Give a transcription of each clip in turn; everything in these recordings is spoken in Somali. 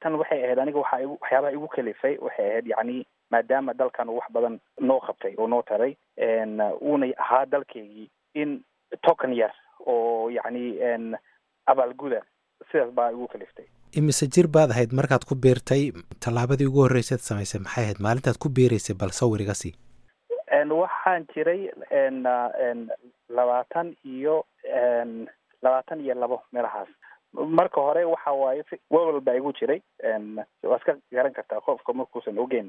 tan waxay ahayd aniga waxa igu waxyaabaha igu kalifay waxay ahayd yacni maadaama dalkan uu wax badan noo qabtay oo noo taray uuna ahaa dalkeygii in token yar oo yacni abaalguda sidaas baa igu kaliftay imise jir baad ahayd markaad ku biirtay tallaabadii ugu horreysaad samaysay maxay ahayd maalintaad ku biiraysay bal sawir iga sii waxaan jiray labaatan iyo labaatan iyo labo meelahaas marka hore waxa waaye wewel baa igu jiray waa iska garan kartaa qofka markuusan ogeyn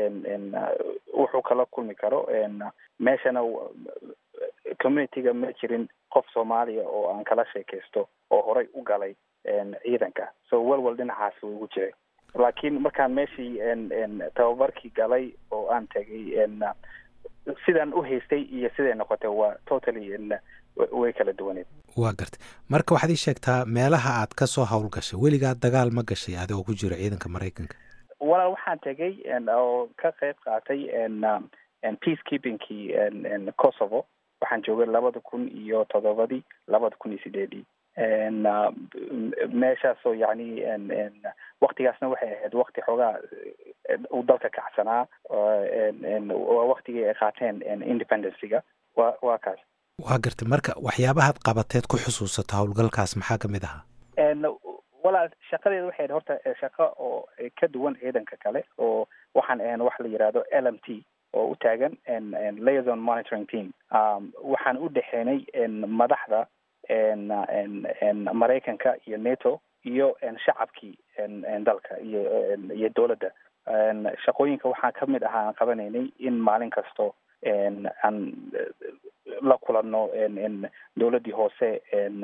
wuxuu kala kulmi karo meeshana communityga ma jirin qof soomaaliya oo aan kala sheekaysto oo horay u galay ciidanka so welwel dhinacaas wuu igu jiray laakiin markaan meeshii tababarkii galay oo aan tegay sidaan u haystay iyo siday noqotay waa totally way kala duwaneed waa gartay marka waxaad ii sheegtaa meelaha aad ka soo howlgashay weligaa dagaal ma gashay adigoo ku jiro ciidanka maraykanka walaal waxaan tegay oo ka qayb qaatay peace keepingkii kosovo waxaan joogay labada kun iyo toddobadii labada kun iyo sideedii meeshaasoo yacni waktigaasna waxay ahayd wakti xoogaa uu dalka kacsanaa waa waktigii ay qaateen independencyga wa waa kaas waa gartay marka waxyaabahaad qabateed ku xusuusato howlgalkaas maxaa kamid ahaa walaal shaqadeeda waxay ahayd horta shaqo oo ka duwan ciidanka kale oo waxaan ahayn wax la yidhaahdo l m t oo u taagan liaison monitoring team waxaan u dhexeenay madaxda maraykanka iyo nato iyo shacabkii dalka iyo iyo dowladda shaqooyinka waxaa kamid ahaa aan qabanaynay in maalin kasto aan la kulanno dowladdii hoose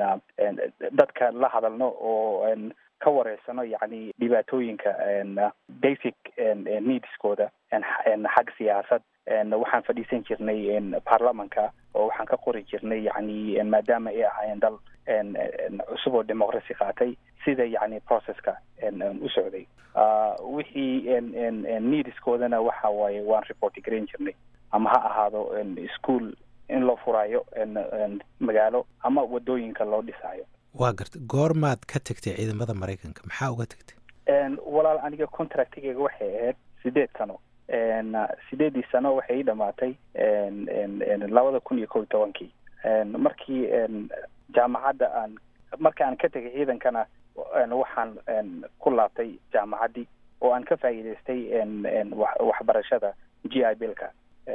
dadka la hadalno oo ka wareysano yacni dhibaatooyinka basic needskooda xag siyaasad waxaan fadhiisan jirnay baarlamanka oo waxaan ka qori jirnay yacni maadaama ay ahaayeen dal cusub oo democracy qaatay sida yacni processka u socday wixii needskoodana waxa waaye waan report garan jirnay ama ha ahaado school in loo furaayo magaalo ama wadooyinka loo dhisaayo waa gartay goormaad ka tegtay ciidamada maraykanka maxaa uga tegtay walaal aniga contractigeyga waxay ahayd sideed sano sideedii sano waxay ii dhamaatay labada kun iyo kow iyo tobankii markii jaamacadda aan marka aan ka tegay ciidankana waxaan ku laabtay jaamacaddii oo aan ka faa'iidaystay waxbarashada g i bilka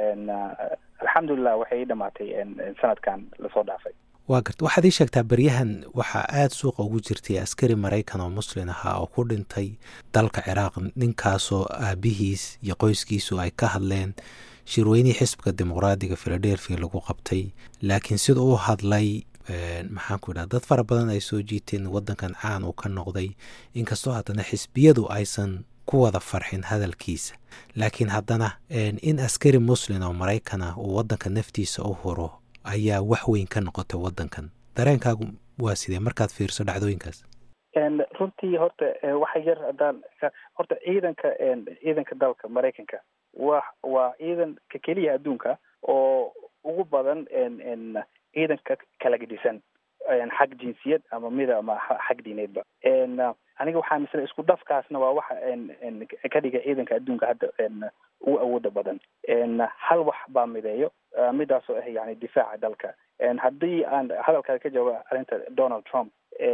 alxamdulilah waxay ii dhamaatay sanadkan lasoo dhaafay waa garta waxaad ii sheegtaa beryahan waxaa aada suuqa ugu jirtay askari maraykan oo muslin ahaa oo ku dhintay dalka ciraaq ninkaasoo aabihiis iyo qoyskiisu ay ka hadleen shirweynihii xisbiga dimuqraadiga philadelphia lagu qabtay laakiin sida u hadlay maxaan ku idhaha dad fara badan ay soo jiiteen waddankan caan uu ka noqday inkastoo haddana xisbiyadu aysan ku wada farxin hadalkiisa laakiin haddana in askari muslin oo maraykan ah uu waddanka naftiisa u huro ayaa wax weyn ka noqotay waddankan dareenkaagu waa sidee markaad fiirso dhacdooyinkaas runtii horta waxa yar haddaan horta ciidanka ciidanka dalka maraykanka wa waa ciidanka keliya adduunka oo ugu badan ciidanka kala gedisan xag jinsiyad ama mida ama xag diineedba aniga waxaa misle isku dhafkaasna waa waxa ka dhiga ciidanka adduunka hadda ugu awooda badan hal wax baa mideeyo midaasoo ah yani difaaca dalka haddii aan hadalkaada ka jawaabo arrinta donald trump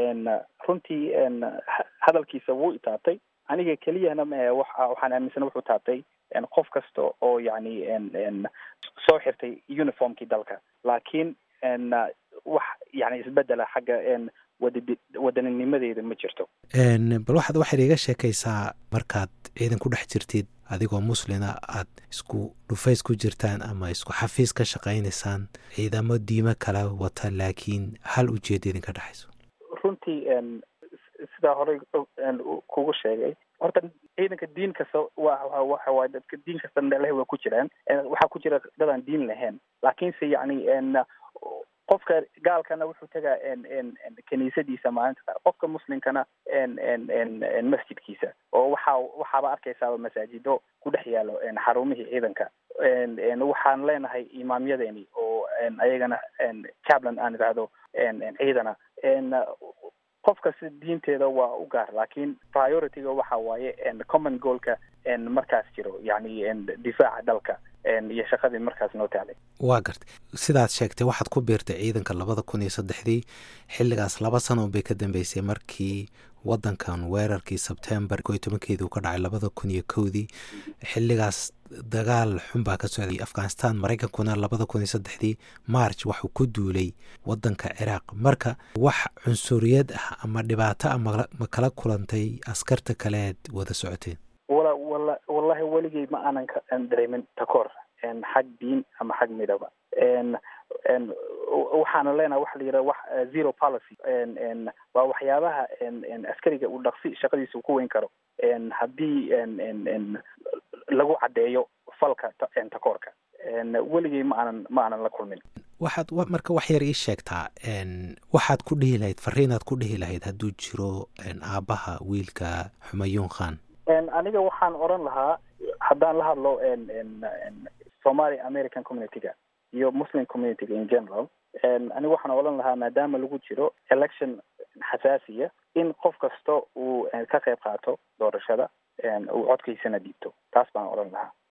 runtii hadalkiisa wuu itaabtay aniga keliyana ma waxaan aaminsana wuxuu taabtay qof kasta oo yani soo xirtay uniformkii dalka laakiin wax yani isbedela xagga wada wadaninimadeeda ma jirto bal waxaad waxaad iga sheekaysaa markaad ciidan ku dhex jirtid adigoo muslina aad isku dhufays ku jirtaan ama isku xafiis ka shaqaynaysaan ciidamo diimo kala wata laakiin hal ujeeda idinka dhexayso runtii sidaa horey kugu sheegay horta ciidanka diin kasta wa waxa waay dadka diin kasta leh waa ku jiraan waxaa ku jira dad aan diin lahayn laakiinse yani qofka gaalkana wuxuu tegaa kiniisadiisa maalinta qaar qofka muslimkana masjidkiisa oo waxa waxaaba arkaysaaba masaajido ku dhex yaalo xarumihii ciidanka waxaan leenahay imaamyadeeni oo ayagana cablan aan idhaahdo ciidana qof kasta diinteeda waa u gaar laakiin priorityga waxa waaye common goalka markaas jiro yacni difaaca dalka iyo shaqadii markaas noo taalay waa gartay sidaad sheegtay waxaad ku biirtay ciidanka labada kun iyo saddexdii xilligaas laba sano bay ka dambeysay markii wadankan weerarkii sebtembar ko iyo tobankeedii uu ka dhacay labada kun iyo kowdii xilligaas dagaal xun baa ka socday afghanistan maraykankuna labada kun iyo saddexdii march waxuu ku duulay wadanka ciraaq marka wax cunsuriyad ah ama dhibaato ah ma kala kulantay askarta kaleed wada socoteen wala wala wallahi weligay ma aanan dareemin takoor xag diin ama xag midaba waxaana leenaha waxa la yidhaha wax zero policy waa waxyaabaha askariga uu dhaqsi shaqadiisa uu ku weyn karo haddii lagu caddeeyo falka takoorka weligay ma aanan ma aanan la kulmin waxaad marka wax yar ii sheegtaa waxaad ku dhihi lahayd fariinaad ku dhihi lahayd hadduu jiro aabbaha wiilka xumayuun khan aniga waxaan odran lahaa haddaan la hadlo somaly american communityga iyo muslim communityga in general aniga waxaan odhan lahaa maadaama lagu jiro election xasaasiya in qof kasta uu ka qayb qaato doorashada uu codkiisana dhiibto taas baan odhan lahaa